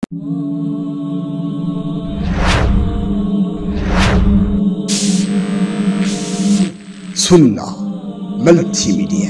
ሱና መልቲ ሚዲያ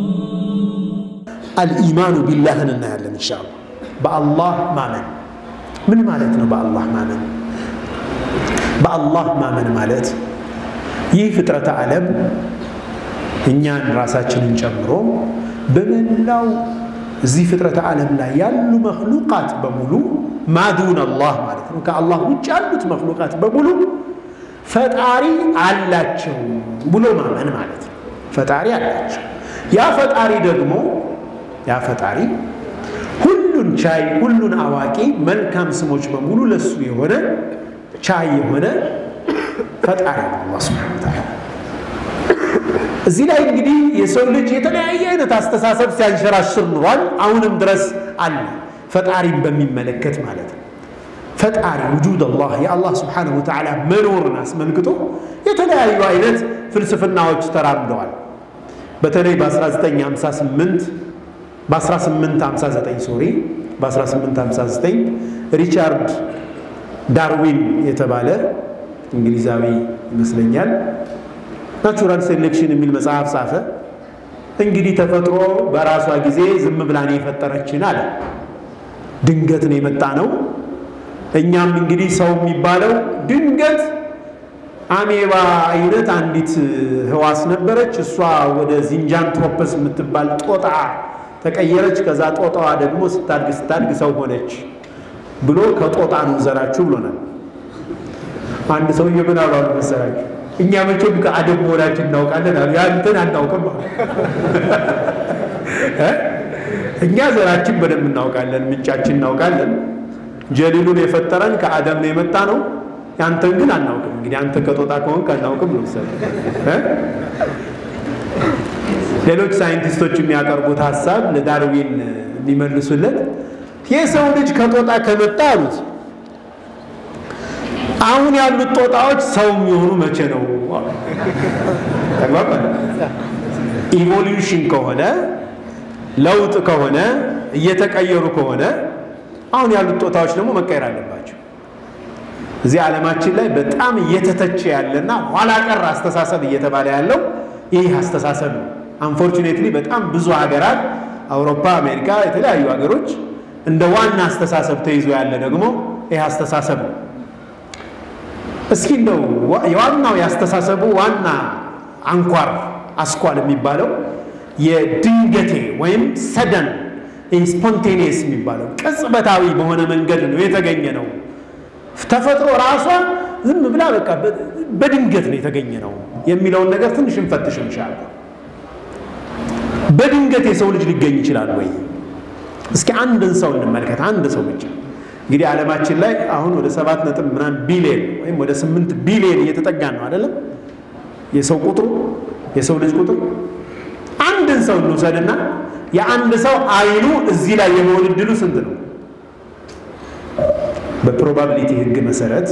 አልኢማኑ ቢላህን እናያለን ኢንሻአላህ። በአላህ ማመን ምን ማለት ነው? በአላህ ማመን በአላህ ማመን ማለት ይህ ፍጥረተ ዓለም እኛን ራሳችንን ጨምሮ በመላው እዚህ ፍጥረተ ዓለም ላይ ያሉ መክሉቃት በሙሉ ማዱን አላህ ማለት ነው። ከአላህ ውጭ ያሉት መክሉቃት በሙሉ ፈጣሪ አላቸው ብሎ ማመን ማለት ነው። ፈጣሪ አላቸው። ያ ፈጣሪ ደግሞ ያ ፈጣሪ ሁሉን ቻይ፣ ሁሉን አዋቂ፣ መልካም ስሞች በሙሉ ለሱ የሆነ ቻይ የሆነ ፈጣሪ ነው አላህ ሱብሓነሁ ወተዓላ። እዚህ ላይ እንግዲህ የሰው ልጅ የተለያየ አይነት አስተሳሰብ ሲያንሸራሽር ኑሯል። አሁንም ድረስ አለ፣ ፈጣሪን በሚመለከት ማለት ነው። ፈጣሪ ውጁድ አላህ የአላህ ስብሓነሁ ወተዓላ መኖርን አስመልክቶ የተለያዩ አይነት ፍልስፍናዎች ተራምደዋል። በተለይ በ1958 በ1859 ሶሪ በ1859 ሪቻርድ ዳርዊን የተባለ እንግሊዛዊ ይመስለኛል ናቹራል ሴሌክሽን የሚል መጽሐፍ ጻፈ። እንግዲህ ተፈጥሮ በራሷ ጊዜ ዝም ብላን የፈጠረችን አለ። ድንገት ነው የመጣ ነው። እኛም እንግዲህ ሰው የሚባለው ድንገት አሜባ አይነት አንዲት ህዋስ ነበረች። እሷ ወደ ዚንጃንትሮፐስ የምትባል ጦጣ ተቀየረች። ከዛ ጦጣዋ ደግሞ ስታድግ ስታድግ ሰው ሆነች ብሎ ከጦጣ ነው ዘራችሁ ብሎናል። አንድ ሰውዬ ምን አሉ መሰላችሁ? እኛ መቼም ከአደም መሆናችን እናውቃለን አሉ። ያንተን አናውቅም። እኛ ዘራችን በደንብ እናውቃለን፣ ምንጫችን እናውቃለን። ጀሊሉን የፈጠረን ከአደም ነው የመጣ ነው። ያንተን ግን አናውቅም። እንግዲህ አንተ ከጦጣ ከሆንክ አናውቅም ነው ሌሎች ሳይንቲስቶች የሚያቀርቡት ሀሳብ ለዳርዊን የሚመልሱለት የሰው ልጅ ከጦጣ ከመጣ አሉት አሁን ያሉት ጦጣዎች ሰው የሚሆኑ መቼ ነው? ተግባባል። ኢቮሉሽን ከሆነ ለውጥ ከሆነ እየተቀየሩ ከሆነ አሁን ያሉት ጦጣዎች ደግሞ መቀየር አለባቸው። እዚህ ዓለማችን ላይ በጣም እየተተቸ ያለና ኋላ ቀር አስተሳሰብ እየተባለ ያለው ይህ አስተሳሰብ ነው። አንፎርቹኔትሊ በጣም ብዙ ሀገራት አውሮፓ፣ አሜሪካ፣ የተለያዩ ሀገሮች እንደ ዋና አስተሳሰብ ተይዞ ያለ ደግሞ ይህ አስተሳሰብ ነው። እስኪ እንደው የዋናው ያስተሳሰቡ ዋና አንኳር አስኳል የሚባለው የድንገቴ ወይም ሰደን ስፖንቴኒየስ የሚባለው ቅጽበታዊ በሆነ መንገድ ነው የተገኘ ነው። ተፈጥሮ ራሷ ዝም ብላ በቃ በድንገት ነው የተገኘ ነው የሚለውን ነገር ትንሽ እንፈትሽ እንሻለን። በድንገት የሰው ልጅ ሊገኝ ይችላል ወይ? እስኪ አንድን ሰው እንመልከት። አንድ ሰው ብቻ እንግዲህ ዓለማችን ላይ አሁን ወደ ሰባት ነጥብ ምናምን ቢሊየን ወይም ወደ ስምንት ቢሊየን እየተጠጋ ነው አይደለም? የሰው ቁጥሩ የሰው ልጅ ቁጥሩ አንድን ሰው እንውሰድና የአንድ ሰው አይኑ እዚህ ላይ የመሆን እድሉ ስንት ነው? በፕሮባቢሊቲ ህግ መሰረት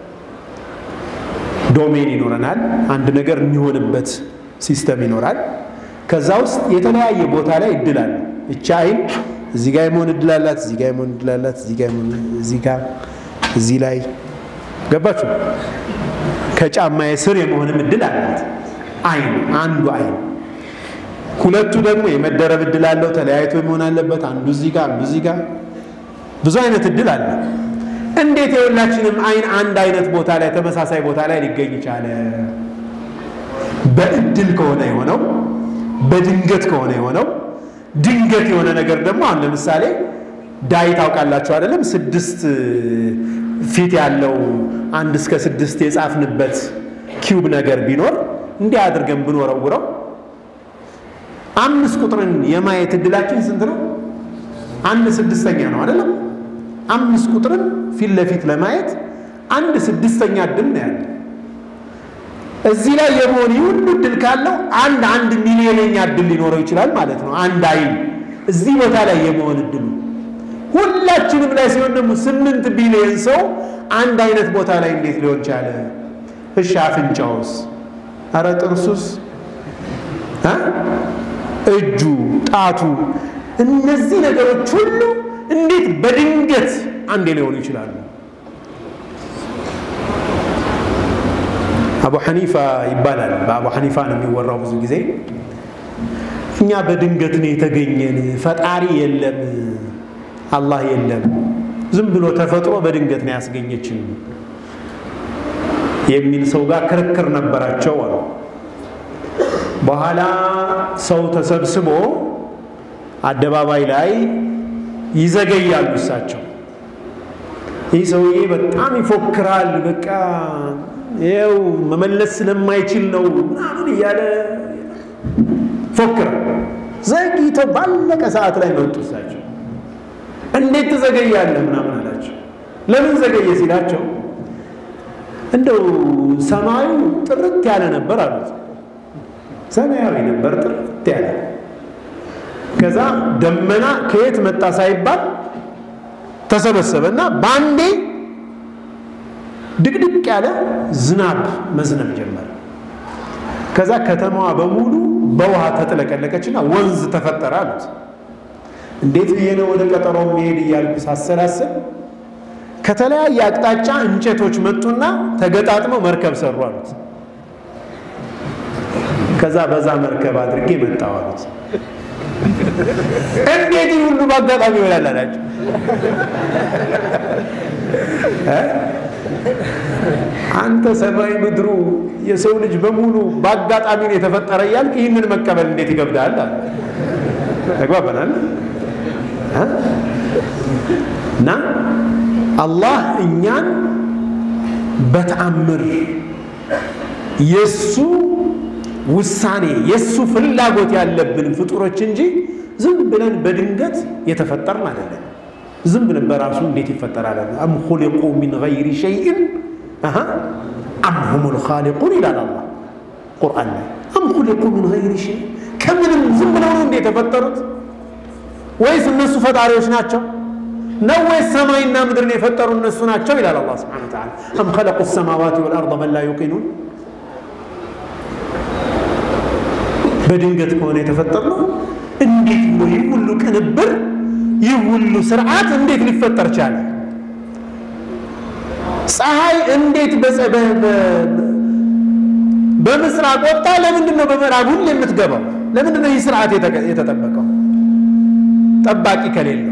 ዶሜን ይኖረናል። አንድ ነገር የሚሆንበት ሲስተም ይኖራል። ከዛ ውስጥ የተለያየ ቦታ ላይ እድል አለ። እቻ አይን እዚህ ጋር የመሆን እድል አላት፣ እዚህ ጋር የመሆን እድል አላት፣ እዚህ ጋር የመሆን እዚህ ጋር እዚህ ላይ ገባችሁ? ከጫማዬ ስር የመሆንም እድል አላት። አይን አንዱ አይን። ሁለቱ ደግሞ የመደረብ እድል አለው፣ ተለያይቶ መሆን አለበት። አንዱ እዚህ ጋር አንዱ እዚህ ጋር ብዙ አይነት እድል አለ። እንዴት የሁላችንም አይን አንድ አይነት ቦታ ላይ ተመሳሳይ ቦታ ላይ ሊገኝ ይቻለ? በእድል ከሆነ የሆነው በድንገት ከሆነ የሆነው ድንገት የሆነ ነገር ደግሞ አሁን ለምሳሌ ዳይ ታውቃላችሁ አይደለም? ስድስት ፊት ያለው አንድ እስከ ስድስት የጻፍንበት ኪዩብ ነገር ቢኖር እንዲህ አድርገን ብንወረውረው አምስት ቁጥርን የማየት እድላችን ስንት ነው? አንድ ስድስተኛ ነው አይደለም? አምስት ቁጥርን ፊት ለፊት ለማየት አንድ ስድስተኛ እድል ነው ያለ። እዚህ ላይ የመሆን ሁሉ እድል ካለው አንድ አንድ ሚሊዮነኛ እድል ሊኖረው ይችላል ማለት ነው። አንድ አይን እዚህ ቦታ ላይ የመሆን እድሉ ሁላችንም ላይ ሲሆን ደግሞ ስምንት ቢሊዮን ሰው አንድ አይነት ቦታ ላይ እንዴት ሊሆን ቻለ? እሺ አፍንጫውስ? አረ ጥርሱስ? እጁ፣ ጣቱ፣ እነዚህ ነገሮች ሁሉ እንዴት በድንገት አንዴ ሊሆኑ ይችላሉ? አቡ ሐኒፋ ይባላል። በአቡ ሐኒፋ ነው የሚወራው ብዙ ጊዜ እኛ በድንገት ነው የተገኘን፣ ፈጣሪ የለም፣ አላህ የለም፣ ዝም ብሎ ተፈጥሮ በድንገት ነው ያስገኘችን የሚል ሰው ጋር ክርክር ነበራቸው አሉ። በኋላ ሰው ተሰብስቦ አደባባይ ላይ ይዘገያሉ። እሳቸው ይህ ሰውዬ በጣም ይፎክራል፣ በቃ ይኸው መመለስ ስለማይችል ነው ምናምን እያለ ፎክራል። ዘግይቶ ባለቀ ሰዓት ላይ መጡ። እሳቸው እንዴት ትዘገያለህ ምናምን አላቸው። ለምን ዘገየ ሲላቸው እንደው ሰማዩ ጥርት ያለ ነበር አሉት። ሰማያዊ ነበር ጥርት ያለ። ከዛ ደመና ከየት መጣ ሳይባል ተሰበሰበና በአንዴ ድቅድቅ ያለ ዝናብ መዝነብ ጀመረ። ከዛ ከተማዋ በሙሉ በውሃ ተጥለቀለቀችና ወንዝ ተፈጠረ አሉት። እንዴት ብዬ ነው ወደ ቀጠሮ መሄድ እያልኩ ሳሰላስል ከተለያየ አቅጣጫ እንጨቶች መጡና ተገጣጥመው መርከብ ሰሩ አሉት። ከዛ በዛ መርከብ አድርጌ መጣሁ አሉት። እንዴት ሁሉ በአጋጣሚ ይሆናል አላቸው። አንተ ሰማይ ምድሩ የሰው ልጅ በሙሉ በአጋጣሚ ነው የተፈጠረ እያልክ ይህንን መቀበል እንዴት ይገብዳል? ተግባበናል። እና አላህ እኛን በተአምር የሱ ውሳኔ የሱ ፍላጎት ያለብን ፍጡሮች እንጂ ዝም ብለን በድንገት የተፈጠርን አይደለም። ዝም ብለን በራሱ እንዴት ይፈጠራል? አም ኹሊቁ ሚን ገይሪ ሸይእን አም ሁሙል ኻሊቁን ይላል አላህ ቁርአን ላይ። አም ኹሊቁ ሚን ገይሪ ሸይ ከምንም ዝም ብለው ነው እንዴ የተፈጠሩት? ወይስ እነሱ ፈጣሪዎች ናቸው ነው ወይስ ሰማይና ምድርን የፈጠሩ እነሱ ናቸው ይላል አላህ ሱብሓነሁ ወተዓላ። አም ኸለቁ ሰማዋት ወልአርደ በል ላ ዩቂኑን በድንገት ከሆነ የተፈጠርነው እንዴት ብሎ ይህ ሁሉ ቅንብር ይህ ሁሉ ስርዓት እንዴት ሊፈጠር ቻለ? ፀሐይ እንዴት በምስራቅ ወጣ? ለምንድን ነው በምዕራብ ሁሌ የምትገባው? ለምንድን ነው ይህ ስርዓት የተጠበቀው? ጠባቂ ከሌለው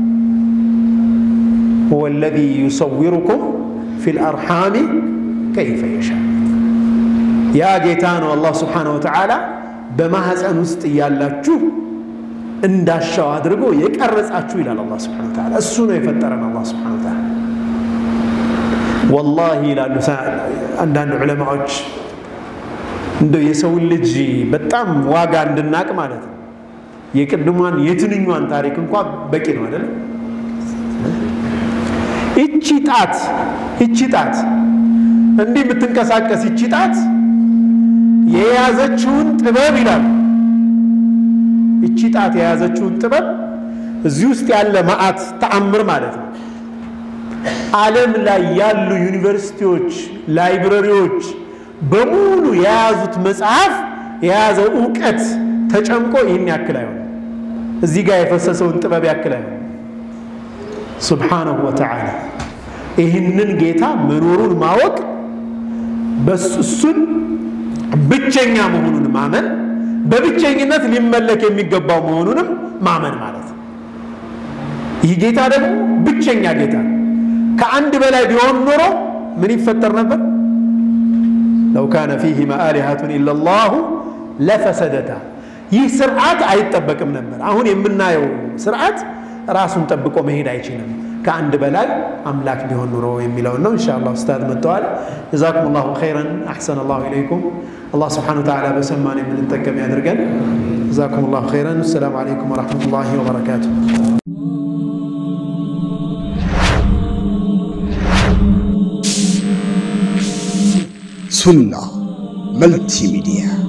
ሁወ ለዚ ዩሰዊሩኩም ፊል አርሓሚ ከይፈ የሻ ያ ጌታ ነው አላህ ስብሓነሁ ወተዓላ በማህፀን ውስጥ እያላችሁ እንዳሻው አድርጎ የቀረጻችሁ ይላል አላህ ስብሐነሁ ወተዓላ። እሱ ነው የፈጠረን አላህ ስብሐነሁ ወተዓላ። ወላሂ ይላሉ አንዳንድ ዑለማዎች እንደው የሰውን ልጅ በጣም ዋጋ እንድናቅ ማለት ነው የቅድሟን የትንኟን ታሪክ እንኳ በቂ ነው አይደለም። ይቺ ጣት ይቺ ጣት እንዲህ የምትንቀሳቀስ ይቺ ጣት የያዘችውን ጥበብ ይላል እቺ ጣት የያዘችውን ጥበብ እዚህ ውስጥ ያለ መዓት ተአምር ማለት ነው። ዓለም ላይ ያሉ ዩኒቨርሲቲዎች፣ ላይብረሪዎች በሙሉ የያዙት መጽሐፍ የያዘው እውቀት ተጨምቆ ይህን ያክል አይሆንም። እዚህ ጋር የፈሰሰውን ጥበብ ያክል አይሆንም። ሱብሓነሁ ወተዓላ ይህንን ጌታ መኖሩን ማወቅ እሱን ብቸኛ መሆኑን ማመን በብቸኝነት ሊመለክ የሚገባው መሆኑንም ማመን ማለት ነው። ይህ ጌታ ደግሞ ብቸኛ ጌታ ነው። ከአንድ በላይ ቢሆን ኖሮ ምን ይፈጠር ነበር? ለው ካነ ፊሂማ አሊሀቱን ኢለላሁ ለፈሰደታ። ይህ ስርዓት አይጠበቅም ነበር። አሁን የምናየው ስርዓት ራሱን ጠብቆ መሄድ አይችልም። ከአንድ በላይ አምላክ ቢሆን ኑሮ የሚለውን ነው። ኢንሻአላህ ኡስታዝ መጥተዋል። ጀዛኩም ላሁ ኸይረን አሕሰነ ላሁ ኢለይኩም። አላህ ስብሓነሁ ወተዓላ በሰማን የምንጠቀም ያድርገን። ጀዛኩም ላሁ ኸይረን። አሰላሙ አለይኩም ወረሕመቱላሂ ወበረካቱ። ሱና መልቲ ሚዲያ